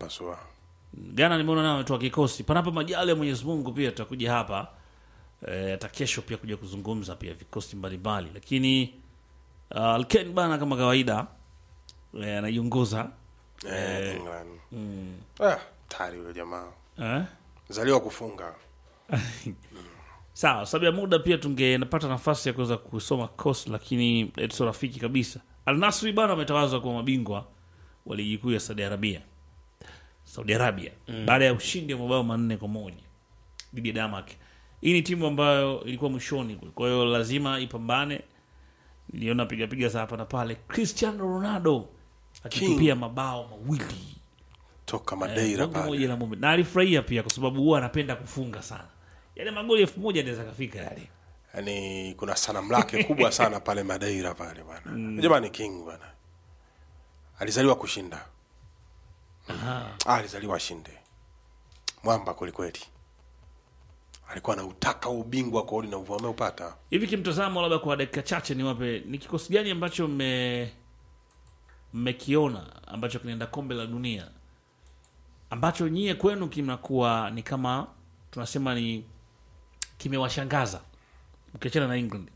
pasua. Ghana nimeona nao wametoa kikosi, panapo majali ya Mwenyezi Mungu, pia tutakuja hapa eh, hata kesho pia kuja kuzungumza pia vikosi mbalimbali, lakini uh, Alken bana kama kawaida eh, anaiongoza Eh, England. Ah, tayari yule jamaa. eh? Zaliwa kufunga. Sawa, sababu ya muda pia tungepata nafasi ya kuweza kusoma kosi, lakini sio rafiki kabisa. Al Nasri bana wametawazwa kuwa mabingwa wa ligi kuu ya Saudi Arabia, Saudi Arabia baada ya ushindi wa mabao manne kwa moja dhidi ya Damak. Hii ni timu ambayo ilikuwa mwishoni kule, kwa hiyo lazima ipambane. Niliona piga piga za hapa na pale, Cristiano Ronaldo akitupia mabao mawili Toka Madeira Bongo moja pale. la mume. na alifurahia pia kwa sababu huwa anapenda kufunga sana, yale magoli elfu moja anaweza kafika yale Yaani kuna sanamu lake kubwa sana pale Madeira pale bwana. Jamani king bwana. Alizaliwa kushinda. Ah, alizaliwa ashinde. Mwamba kweli kweli. Alikuwa anautaka ubingwa kwa uli na uvu ameupata. hivi kimtazamo, labda kwa dakika chache niwape, ni kikosi gani ambacho mme mmekiona ambacho kinaenda kombe la dunia ambacho nyie kwenu kinakuwa ni kama tunasema ni kimewashangaza ukiachana na England?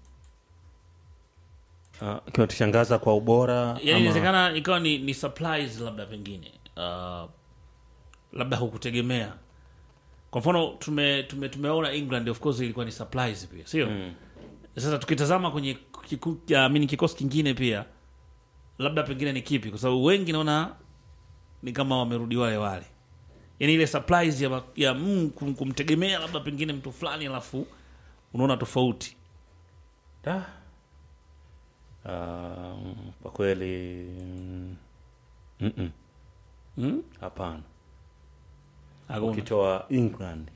uh, kimetushangaza kwa ubora Yani ama- inawezekana ikawa ni, ni surprise labda pengine uh, labda hukutegemea. Kwa mfano tume, tume, tumeona England of course ilikuwa ni surprise pia, sio? Sasa tukitazama kwenye kiku, ya, mini kikosi kingine pia labda pengine ni kipi? Kwa sababu wengi naona ni kama wamerudi wale wale, yani ile surprise ya, ma- ya mm, kum- kumtegemea labda pengine mtu fulani alafu unaona tofauti. Da. Um, kwa kweli mm, mm-mm. Mm? hapana Hakuna. ukitoa england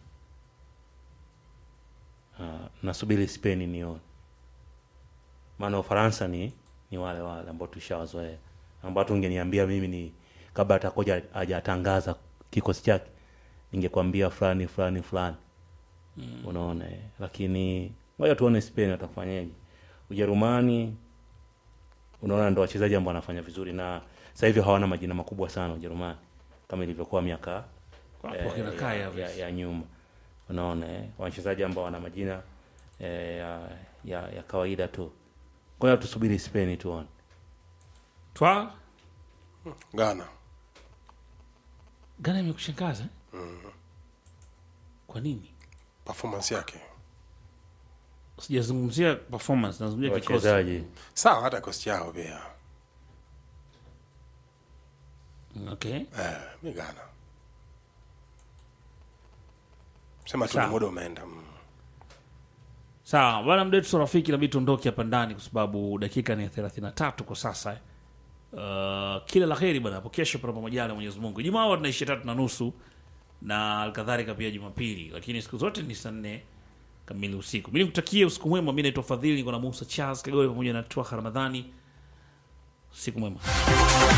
uh, nasubiri spain nione maana ufaransa ni ni wale wale ambao tushawazoea ambao tungeniambia mimi ni kabla atakoja hajatangaza kikosi chake ningekwambia fulani fulani fulani mm. unaona eh. lakini ngoja tuone spain watafanyaje ujerumani unaona ndo wachezaji ambao wanafanya vizuri na sasa hivi hawana majina makubwa sana ujerumani kama ilivyokuwa miaka Wapo eh, wakina ya, Kai ya, Havertz. ya nyuma unaona eh, wachezaji ambao wana majina eh, ya, ya, ya kawaida tu ngoja tusubiri spain tuone Twa Ghana. Ghana imekushangaza eh? Kwa nini? Performance yake. Sijazungumzia performance, nazungumzia kikosi. wachezaji Sawa hata kosti yao pia. Okay. Eh, mi Ghana. Sema tu Sawa. ni muda umeenda. Mm. Sawa, bwana mdetu so rafiki, inabidi tuondoke hapa ndani kwa sababu dakika ni ya 33 kwa sasa. eh. Uh, kila la heri bwana, hapo kesho panapo majaliwa ya Mwenyezi Mungu. Jumaa huwa tunaishia tatu na nusu na alkadhalika pia Jumapili, lakini siku zote ni saa nne kamili usiku. Mimi nikutakie usiku mwema. Mimi naitwa Fadhili, niko na Musa Charles Kagore pamoja na Twaha Ramadhani. Siku mwema.